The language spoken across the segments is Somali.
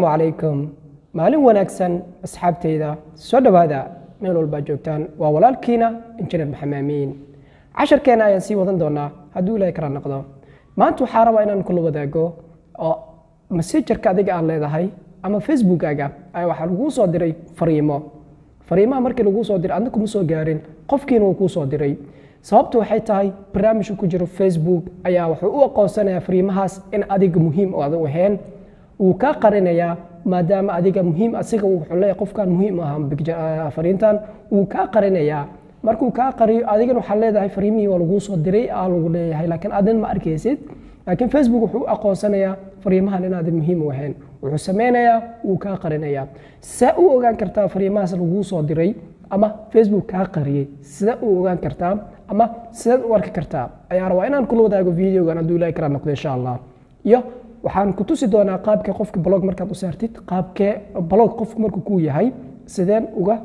asalaamu calaykum maalin wanaagsan asxaabtayda soo dhowaada meel walbaa joogtaan waa walaalkiina injineer maxamed amiin casharkeena ayaan sii wadan doonaa hadduu ilaahay kala noqdo maanta waxaa rabaa inaan kula wadaago oo messengerka adiga aad leedahay ama facebookaaga ayaa waxaa laguu soo diray fariimo fariimaha markii laguu soo diray adna kuma soo gaarin qofkiina wuu kuu soo diray sababtu waxay tahay barnaamijka ku jiro facebook ayaa wuxuu u aqoonsanayaa fariimahaas in adiga muhiim oo adan ahayn wuu kaa qarinayaa maadaama adiga muhiim asiga wuxuu leeyahay qofkan muhiim ah fariintan wuu kaa qarinayaa markuu kaa qariyo adigana waxaa leedahay fariimihii waa laguu soo diray aa lagu leeyahay laakiin adin ma arkaysid laakiin facebook wuxuu u aqoonsanayaa fariimahan inaadan muhiim u ahayn wuxuu sameynayaa wuu kaa qarinayaa saa u ogaan kartaa fariimahaas laguu soo diray ama facebook kaa qariyey sida u ogaan kartaa ama sidaad u arki kartaa ayaa rabaa inaan kula wadaago videogan hadduu ilaahi kala noqdo insha allah iyo waxaan ku tusi doonaa qaabkee qofka blog markaad u saartid qaabkee blog qofku markuu kuu yahay sideen uga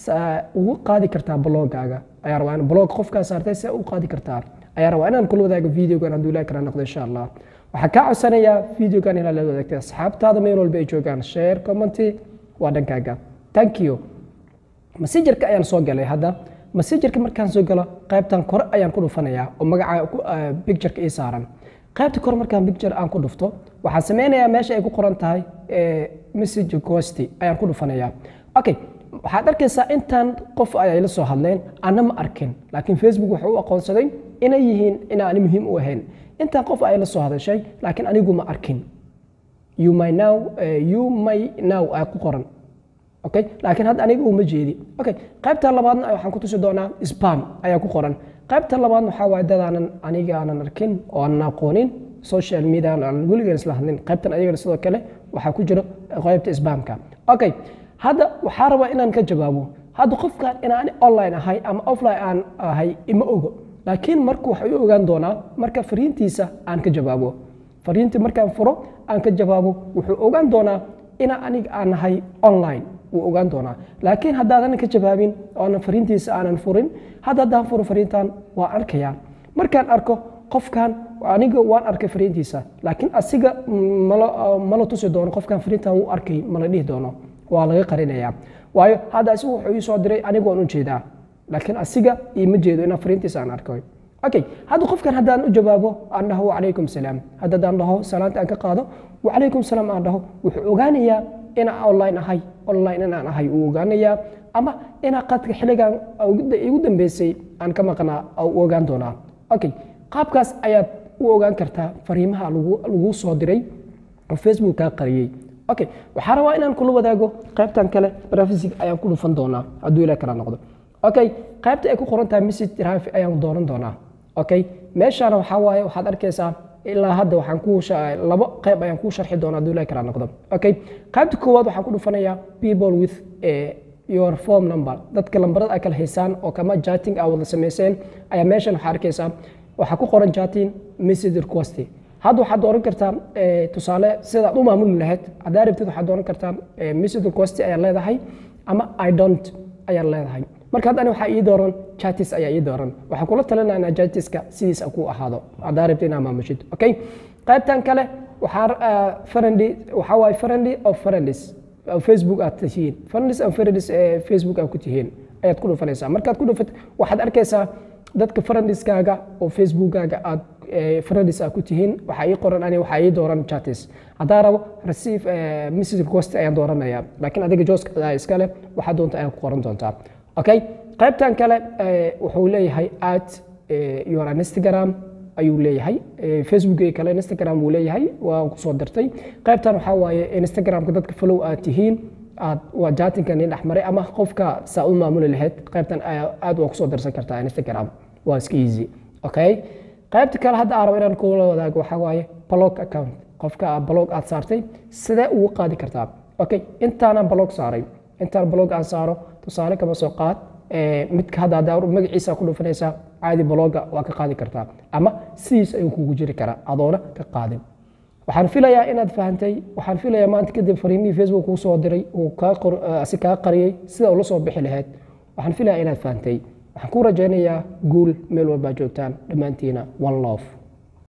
ugu qaadi kartaa blogaaga ayaa rabaa in blog qofkaa saartay sidee u qaadi kartaa ayaa rabaa inaan kula wadaago videogan hadduu ilaahi kala noqdo insha allah waxaan kaa codsanayaa videogan inaad la wadaagtay asxaabtaada meel walba ay joogaan share commenty waa dhankaaga thank you messengerka ayaan soo galay hadda messengerka markaan soo galo qaybtan kore ayaan ku dhufanayaa oo magaca pictureka ii saaran qaybta kore markaan picture aan ku dhufto waxaan sameynayaa meesha ay ku qoran tahay message request ayaan ku dhufanayaa okay waxaad arkaysaa intaan qof ay la soo hadleen ana ma arkin laakiin facebook wuxuu u aqoonsaday inay yihiin inaani muhiim u ahayn intaan qof ay la soo hadashay laakiin anigu ma arkin you may now you may now ay ku qoran okay laakiin hadda aniga uma jeedi okay qaybta labaadna waxaan ku tusi doonaa spam ayaa ku qoran qaybta labaadna waxaa waaye dadaanan aniga aanan arkin oo aanan aqoonin social media aan weligaan isla hadlin qaybtan ayagana sidoo kale waxaa ku jiro qaybta spamka okay hadda waxaa rabaa inaan ka jawaabo hadda qofkan inaan online ahay ama offline aan ahay ima ogo laakiin marka waxa u ogaan doonaa marka fariintiisa aan ka jawaabo fariintii markaan furo aan ka jawaabo wuxuu ogaan doonaa ina aniga aan ahay online wuu ogaan doonaa laakiin haddaadan ka jawaabin oonan fariintiisa aanan furin hadda haddaan furo fariintan waa arkayaa markaan arko qofkan aniga waan arkay fariintiisa laakiin asiga mala tusi doono qofkan fariintan wuu arkay mala dhihi doono waa laga qarinayaa waayo hadda asigu wuxuu ii soo diray aniga waan u jeedaa laakiin asiga iima jeedo inaan fariintiisa aan arkay okay hadda qofkan haddaan u jawaabo aan dhaho wacalaykum salaam hadda haddaan dhaho salaanta aan ka qaado wacalaykum salaam aan dhaho wuxuu ogaanayaa inaan online ahay online inaan ahay uu ogaanayaa ama inaa qadka xilligan igu dambeysay aan ka maqnaa u ogaan doonaa okay qaabkaas ayaad u ogaan kartaa fariimaha lagu soo diray oo facebook kaa qariyey okay waxaa rabaa inaan kula wadaago qaybtan kale privacy ayaan ku dhufan doonaa hadduu ilaa kala noqdo okay qaybta ay ku qoran tahay message drive ayaan dooran doonaa okay meeshaana waxaa waaye waxaad arkaysaa ilaa hadda waxaan ku labo qayb ayaan kuu sharxi doonaa hadduu ilaahi kala noqdo okay qaybta koowaad waxaan ku dhufanayaa people with your form number dadka lambarada ay kala haysaan oo kama chatting aa wada samayseen ayaa meeshan waxaa arkaysaa waxaa ku qoran chatting message request hadda waxaad dooran kartaa tusaale sidaad u maamuli lahayd haddaa rabtid waxaad dooran kartaa message request ayaa leedahay ama i don't ayaa leedahay marka hadda waxaa ii dooran chatis ayaa ii dooran waxaan kula talinaa inaa chatiska sidiisa ku ahaado haddaa rabtid inaa maamushid okay qaybtan kale waxaa friendly waxaa waaye friendly of friendlies facebook aad tihiin friendlies of friendlies facebook aad ku tihiin ayaad ku dhufanaysaa markaad ku dhufat waxaad arkaysaa dadka friendlieskaaga oo facebookaaga aad friendlies aad ku tihiin waxaa ii qoran ani waxaa ii dooran chatis haddaa rabo receive message request ayaan dooranayaa laakiin adiga jooska iskale waxaa doonta ayaad ku qoran doontaa okay qaybtan kale wuxuu leeyahay at your instagram ayuu leeyahay facebook kale instagram wuu leeyahay waa kusoo dirtay qaybtan waxaa waaye instagramka dadka follow aad tihiin aad waa jaatinka nin dhexmaray ama qofka saa u maamuli lahayd qaybtan aad waa kusoo dirsan kartaa instagram waa iska easy okay qaybta kale hadda aan rabo inaan kula wadaago waxaa waaye blog account qofka blog aad saartay sidee ugu qaadi kartaa okay intaanaan blog saaray intaan blog aan saaro tusaale kama soo qaad midka hadda haddaa magaciisa ku dhufanaysaa caadi bloga waa ka qaadi kartaa ama sidiis ayuu kugu jiri karaa adoona ka qaadin waxaan filayaa inaad fahantay waxaan filayaa maanta kadib fariimihii facebook kuu soo diray uu si kaa qariyey sida ula soo bixi lahayd waxaan filayaa inaad fahantay waxaan ku rajaynayaa guul meel walbaa joogtaan dhammaantiina one love